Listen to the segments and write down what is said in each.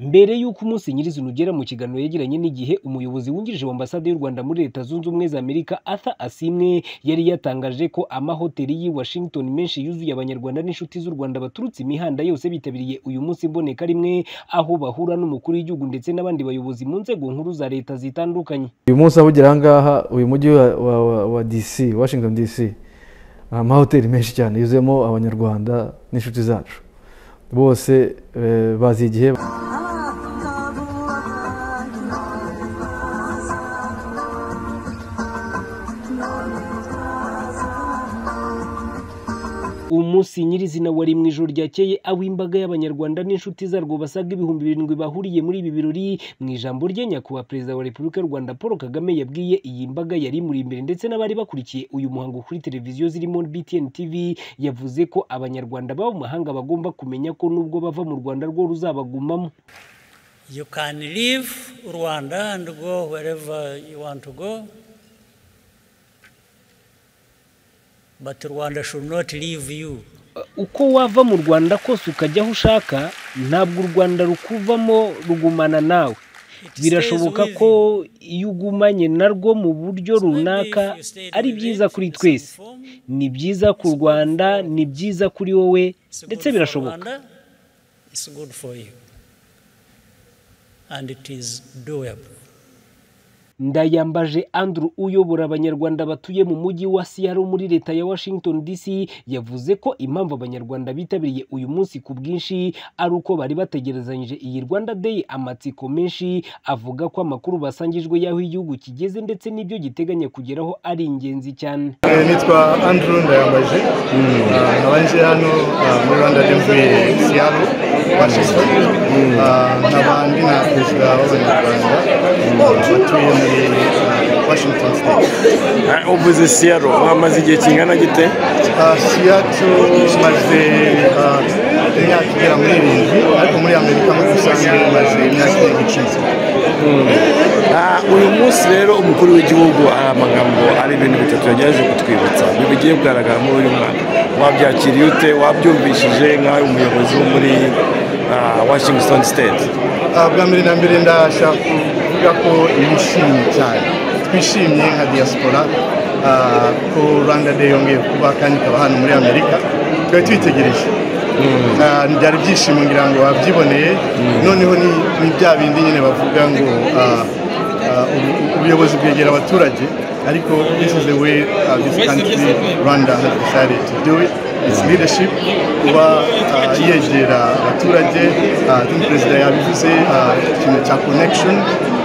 Mbere y'uko umunsi nyirizina ugera mu kiganiro yagiranye n'igihe umuyobozi wungirije w'ambasade y'u Rwanda muri Leta Zunze Ubumwe za Amerika Arthur Asimwe yari yatangaje ko amahoteli y'i Washington menshi yuzuye abanyarwanda n'inshuti z'u Rwanda baturutse imihanda yose bitabiriye uyu munsi mboneka rimwe aho bahura n'umukuru w'igihugu ndetse n'abandi bayobozi mu nzego nkuru za leta zitandukanye uyu munsi aho ugera aha ngaha uyu mujyi wa- wa- wa- wa dc washington dc ni amahoteli menshi cyane yuzuyemo abanyarwanda n'inshuti zacu bose eh, bazi igihe umunsi nyirizina wari mu ijoro ryakeye aho imbaga y'abanyarwanda n'inshuti zarwo basaga ibihumbi birindwi bahuriye muri ibi birori mu ijambo rye nyakubahwa perezida wa repubulika y'u rwanda paul kagame yabwiye iyi mbaga yari imuri imbere ndetse n'abari bakurikiye uyu muhango kuri televiziyo zirimo btn tv yavuze ko abanyarwanda baba mu mahanga bagomba kumenya ko nubwo bava mu rwanda rwo ruzabagumamo You can leave Rwanda and go wherever you want to go. But Rwanda should not leave you. uko wava mu rwanda kose ukajya aho ushaka ntabwo u rwanda rukuvamo rugumana nawe It stays birashoboka with ko you. iyo ugumanye narwo mu buryo So maybe runaka if you stayed ari with byiza it kuri in some twese form, ni byiza ku rwanda ni byiza kuri wowe It's ndetse good for birashoboka Rwanda. It's good for you. And it is doable. ndayambaje andrew uyobora abanyarwanda batuye mu mujyi wa seattle muri leta ya washington dc yavuze ko impamvu abanyarwanda bitabiriye uyu munsi ku bwinshi ari uko bari bategerezanyije iyi rwanda day amatsiko menshi avuga ko amakuru basangijwe y'aho igihugu kigeze ndetse n'ibyo giteganya kugeraho ari ingenzi cyane Eh, nitwa andrew ndayambaje Ah, nkaba nje hano ah, muri rwanda de mvuye siyaro washington Ah, nkaba ndi na perezida w'abanyarwanda batuye muri ah, washington state uvuze siyaro mwamaze igihe kingana gite Ah, siyato maze ah, imyaka igera muri irindwi ariko muri amerika muri rusange maze imyaka irenga icumi Ah, uyu munsi rero umukuru w'igihugu ari amagambo ari ibintu bitatu yagerageje kutwibutsa ni bigiye kugaragara muri uyu mwaka wabyakiriye ute wabyumvishije nk'aho umuyobozi wo muri ah, washington state Ah, bwa mbere na mbere ndashaka kuvuga ko nishimye cyane twishimye nka diaspora ah, ko rwanda day yongeye kuba kandi ikaba hano muri amerika twari tuyitegereje Ah, byari ibyishimo ngira ngo wabyiboneye noneho ni ni bya bindi nyine bavuga ngo ah, ah, ubu- ubuyobozi bwegera abaturage ariko this is the way ah, this country rwanda has decided to do it its leadership kuba ah, yegera abaturage ah, ni perezida yabivuze ah, ikintu cya connection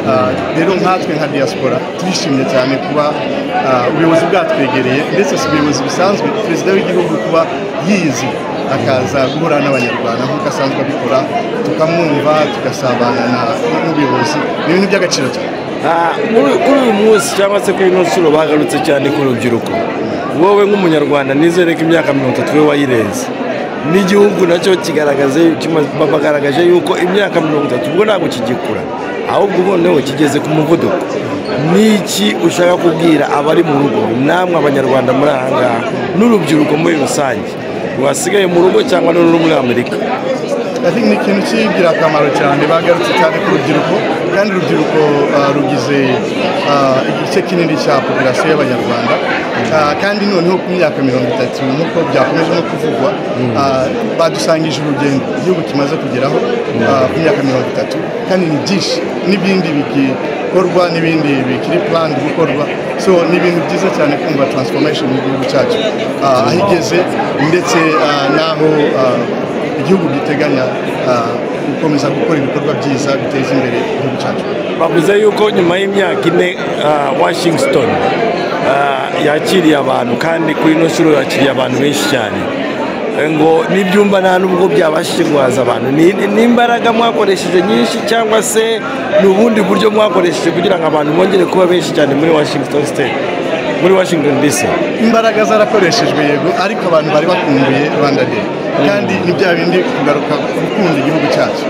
Ah, rero nkatwe nka diaspora turishimye cyane kuba ah, ubuyobozi bwatwegereye ndetse si ubuyobozi busanzwe perezida w'igihugu kuba yizi akaza guhura n'abanyarwanda nk'uko asanzwe abikora tukamwumva tugasabana na- n'ubuyobozi ni ibintu by'agaciro cyane Ah, muri kuri uyu munsi cyangwa se kuri ino nshuro bagarutse cyane ku rubyiruko wowe nk'umunyarwanda nizere ko imyaka mirongo itatu we wayirenze n'igihugu nacyo kigaragaze kima- ba- bagaragaje yuko imyaka mirongo itatu ubwo ntabwo kigikura ahubwo uboneho kigeze ku muvuduko n'iki ushaka kubwira abari mu rugo namwe abanyarwanda muri aha ngaha n'urubyiruko muri rusange wasigaye mu rugo cyangwa n'uri muri amerika I think ni ikintu kigira akamaro cyane bagarutse cyane ku rubyiruko kandi urubyiruko ah, rugize ah, igice kinini cya populasiyo y'abanyarwanda Ah, kandi noneho ku myaka mirongo itatu nk'uko byakomeje no kuvugwa ah, badusangije urugendo igihugu kimaze kugeraho ah, ku myaka mirongo itatu kandi ni byinshi n'ibindi bigikorwa n'ibindi bikiri planned gukorwa so ni ibintu byiza cyane kumva transformation y'igihugu cyacu ah, aho igeze ndetse ah, n'aho ah, igihugu giteganya ah, gukomeza gukora ibikorwa byiza biteza imbere igihugu cyacu bavuze yuko nyuma y'imyaka ine ah, washington ah, yakiriye abantu kandi kuri ino shuro yakiriye abantu benshi cyane Eh, ngo n'ibyumba nta n'ubwo byabashije guhaza abantu Ni- ni- n'imbaraga mwakoresheje nyinshi cyangwa se ni ubundi buryo mwakoresheje kugira ngo abantu bongere kuba benshi cyane muri washington state muri washington dc imbaraga zarakoreshejwe yego ariko abantu bari bakumbuye rwanda day kandi ni bya bindi kugaruka gukunda igihugu cyacu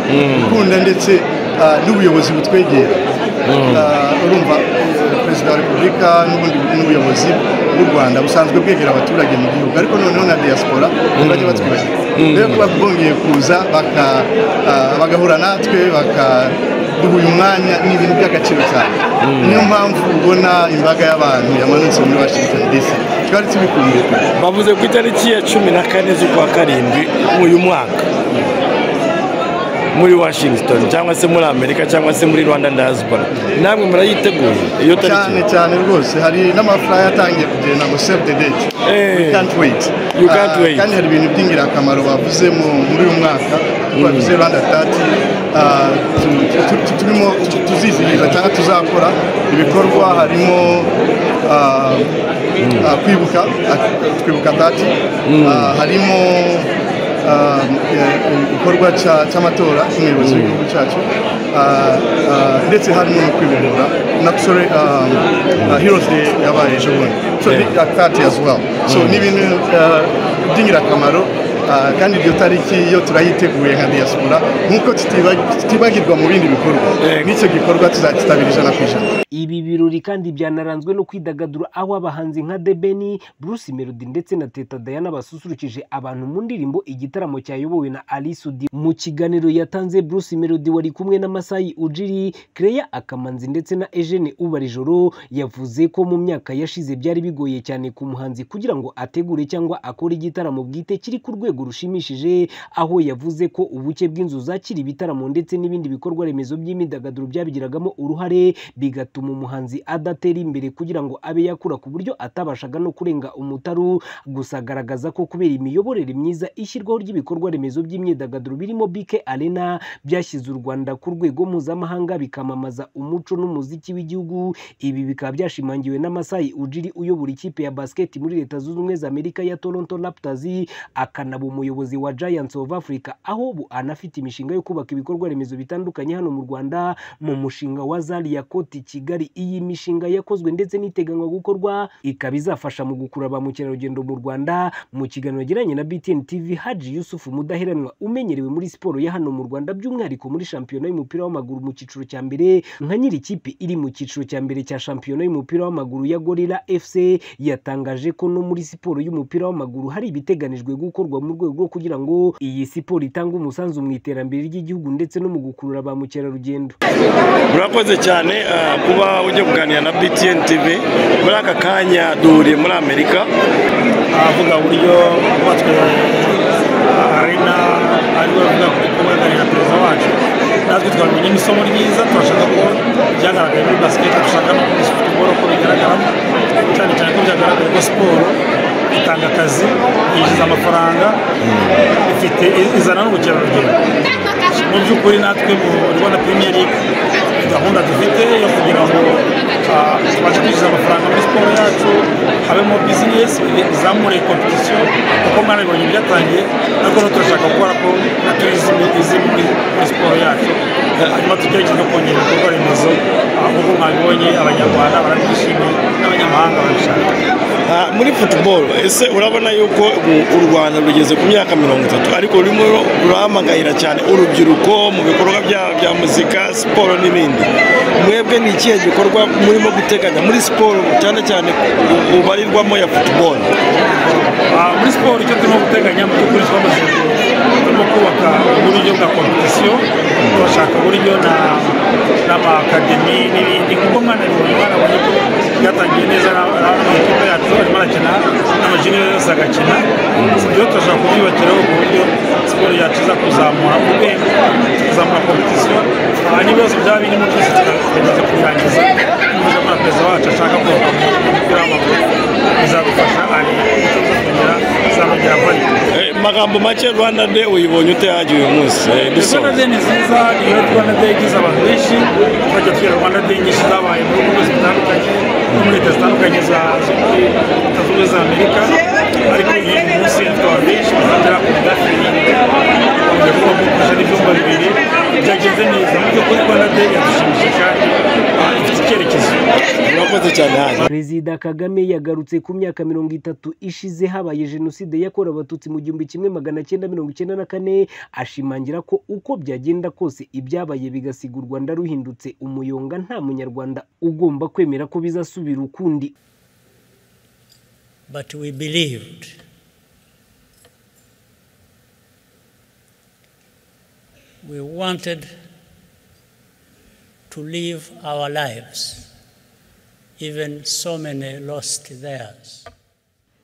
gukunda ndetse ah, n'ubuyobozi butwegera Ah, urumva eh, perezida wa repubulika n'ubundi n'ubuyobozi bw'u rwanda busanzwe bwegera abaturage mu gihugu ariko noneho na diaspora ntibajya batwibagirwa rero kuba bwongeye kuza baka- ah, bagahura natwe bakaduha uyu mwanya ni ibintu by'agaciro cyane niyo mpamvu ubona imbaga y'abantu yamanutse muri washington dc twari tubikumbuye kure bavuze ku itariki ya cumi na kane z'ukwa karindwi uyu mwaka muri washington cyangwa se muri amerika cyangwa se muri rwanda diaspora namwe murayiteguye iyo cyane tariki cyane rwose hari n'amafuraya atangiye kugenda ngo save the date Eh. we can't wait You can't Ah, wait. kandi hari ibintu by'ingirakamaro bavuze mu- muri uyu mwaka bavuze rwanda tati ah, tu- tu- tu- turimo tu- tuzizihiza cyangwa tuzakora ibikorwa harimo ah, ah, kwibuka ah, twibuka tati Ah, harimo ah, eh, igikorwa cya- cy'amatora y'umuyobozi w'igihugu cyacu Ah, ah, ndetse harimo no kwibohora nakisore heroes day yabaye ejo bundi so Yeah. ni- at that as well so ni ibintu ah, by'ingirakamaro ah, kandi iryo tariki yo turayiteguye nka diaspora nk'uko tutiba- tutibagirwa mu bindi bikorwa Yeah. n'icyo gikorwa tuzakitabira ijana ku ijana Ibi birori kandi byanaranzwe no kwidagadura aho abahanzi nka The Benny, Bruce Melody ndetse na Teta Diana basusurukije abantu mu ndirimbo igitaramo cyayobowe na Ali Sudi. Mu kiganiro yatanze Bruce Melody wari kumwe na Masai Ujiri, Clear Akamanzi ndetse na Eugene Ubarijoro yavuze ko mu myaka yashize byari bigoye cyane ku muhanzi kugira ngo ategure cyangwa akore igitaramo bwite kiri ku rwego rushimishije aho yavuze ko ubuke bw'inzu zakira ibitaramo ndetse n'ibindi bikorwa remezo by'imyidagaduro byabigiragamo uruhare bigatuma umuhanzi adatera imbere kugira ngo abe yakura ku buryo atabashaga no kurenga umutaru gusa agaragaza ko kubera imiyoborere myiza ishyirwaho ry'ibikorwa remezo by'imyidagaduro birimo BK Arena byashyize u Rwanda ku rwego mpuzamahanga bikamamaza umuco n'umuziki w'igihugu ibi bikaba byashimangiwe na Masai Ujiri uyobora ikipe ya basket muri Leta Zunze Ubumwe za Amerika ya Toronto Raptors akanaba umuyobozi wa Giants of Africa aho ubu anafite imishinga yo kubaka ibikorwa remezo bitandukanye hano mu Rwanda mu mushinga wa Zalia Court i Kigali iyi mishinga yakozwe ndetse n'iteganywa gukorwa ikaba izafasha mu gukurura ba mukerarugendo mu Rwanda mu kiganiro yagiranye na BTN TV Haji Yusuf Mudaheranwa umenyerewe muri siporo ya hano mu Rwanda by'umwihariko muri shampiyona y'umupira w'amaguru mu cyiciro cya mbere nka nyiri ikipe iri mu cyiciro cya mbere cya shampiyona y'umupira w'amaguru ya Gorilla FC yatangaje ko no muri siporo y'umupira w'amaguru hari ibiteganijwe gukorwa mu rwego rwo kugira ngo iyi siporo itange umusanzu mu iterambere ry'igihugu ndetse no mu gukurura ba mukerarugendo murakoze cyane ah, kuba ujya kuganira na btn tv muri aka kanya duhuriye muri amerika avuga uburyo hubatswe arena ariwe avuga ko kubaganira perezida wacu natwe twabimenyemo isomo ryiza turashaka ko byagaragaye muri basiketi dushaka no muri siporo ko bigaragaramo cyane cyane ko byagaragaye ko siporo itanga akazi yinjiza amafaranga ifite izana n'ubukerarugendo mu by'ukuri natwe mu rwanda premier league gahunda dufite yo kugira ngo ah, tubashe kwinjiza amafaranga muri siporo yacu habemo bizinesi izamure kompetisiyo kuko mwarabibonye byatangiye ariko no turashaka gukora ko natwe izi muri muri siporo yacu hanyuma tugerageze no kongera ibikorwa remezo ah, nk'uko mwabibonye abanyarwanda barabyishimiye n'abanyamahanga barabishaka Ah, muri football ese urabona yuko ubu u rwanda rugeze ku myaka mirongo itatu ariko rurimo rurahamagarira cyane urubyiruko mu bikorwa bya bya muzika siporo n'ibindi mwebwe ni ikihe gikorwa murimo guteganya muri siporo cyane cyane ku- kubarirwamo ya football Ah, muri siporo icyo turimo guteganya mu by'ukuri twamaze turimo kubaka uburyo bwa kompetisiyo turashaka uburyo na- n'amakademi n'ibindi kuko mwana bibonye barabonye ko byatangiye neza n'amakipe yacu barimo barakina n'amajinire yose agakina Si byo turashaka kubyubakiraho ku buryo siporo yacu iza kuzamura urwego kuzamura kompetisiyo aha n'ibibazo byaba birimo byose tukageza kubirangiza binyuze muri perezida wacu ashaka kubaka umupira w'amaguru bizadufasha ari kongera izamugera vali Eh, magambo make rwanda day uyibonye ute yagiye uyu munsi Eh, rwanda dusoza day ni nziza iyo rwanda day igize abantu benshi twajya tugira rwanda day nyinshi zabaye mu bihugu byose bitandukanye no muri leta zitandukanye za zo muri leta zunze ubumwe za amerika ariko iyi munsi yatwawe benshi bafatira ku mudafiri bakongera kuba bakoresha n'ibyumba bibiri byagenze neza mu by'ukuri rwanda day yadushimishije kandi ah, ifite icyerekezo murakoze cyane hano Perezida Kagame yagarutse ku myaka mirongo itatu ishize habaye jenoside yakorewe abatutsi mu gihumbi kimwe magana cyenda mirongo icyenda na kane ashimangira ko uko byagenda kose ibyabaye bigasiga u Rwanda ruhindutse umuyonga nta munyarwanda ugomba kwemera ko bizasubira ukundi But we believed we wanted to live our lives. Even so many lost theirs.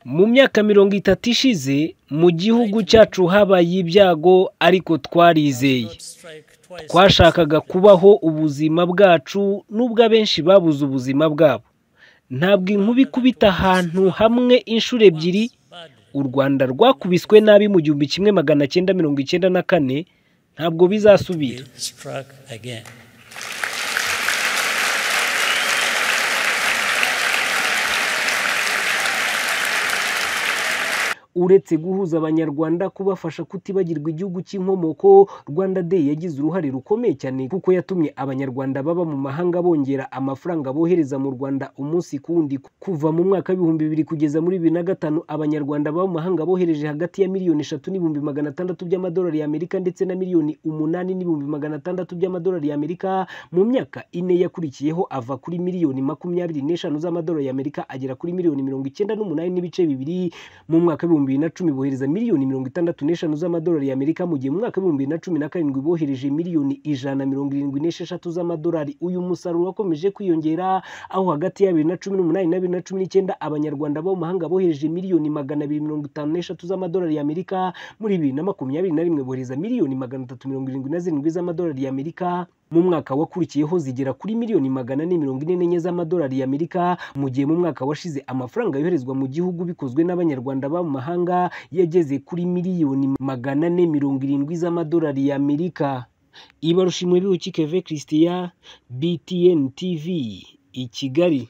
mu myaka mirongo itatu ishize mu gihugu cyacu habaye ibyago ariko twarizeye Not strike twice. twashakaga kubaho ubuzima bwacu n'ubwo abenshi babuze ubuzima bwabo ntabwo inkuba ikubita ahantu hamwe inshuro ebyiri u rwanda rwakubiswe nabi mu gihumbi kimwe magana cyenda mirongo icyenda na kane ntabwo bizasubira struck again. uretse guhuza abanyarwanda kubafasha kutibagirwa igihugu cy'inkomoko rwanda day yagize uruhare rukomeye cyane kuko yatumye abanyarwanda baba mu mahanga bongera amafaranga bohereza mu rwanda umunsi ku wundi kuva mu mwaka w'ibihumbi bibiri kugeza muri bibiri na gatanu abanyarwanda baba mu mahanga bohereje hagati ya miliyoni eshatu n'ibihumbi magana atandatu by'amadolari y'amerika ndetse na miliyoni umunani n'ibihumbi magana atandatu by'amadolari y'amerika mu myaka ine yakurikiyeho ava kuri miliyoni makumyabiri n'eshanu z'amadolari y'amerika agera kuri miliyoni mirongo icyenda n'umunani n'ibice bibiri mu mwaka w'ibihumbi bibiri na cumi bohereza miliyoni mirongo itandatu n'eshanu z'amadolari y'amerika mu gihe mu mwaka w'ibihumbi bibiri na cumi na karindwi bohereje miliyoni ijana na mirongo irindwi n'esheshatu z'amadolari uyu musaruro wakomeje kwiyongera aho hagati ya bibiri na cumi n'umunani na bibiri na cumi n'icyenda abanyarwanda bo mu mahanga bohereje miliyoni magana abiri mirongo itanu n'eshatu z'amadolari y'amerika muri bibiri na makumyabiri na rimwe bohereza miliyoni magana atatu mirongo irindwi na zirindwi z'amadolari y'amerika mu mwaka wakurikiyeho zigera kuri miliyoni magana ane mirongo ine n'enye z'amadolari y'amerika mu gihe mu mwaka washize amafaranga yoherezwa mu gihugu bikozwe n'abanyarwanda baba mu mahanga yageze kuri miliyoni magana ane mirongo irindwi z'amadolari y'amerika ibarushimwe biwukike ve christian btn tv i kigali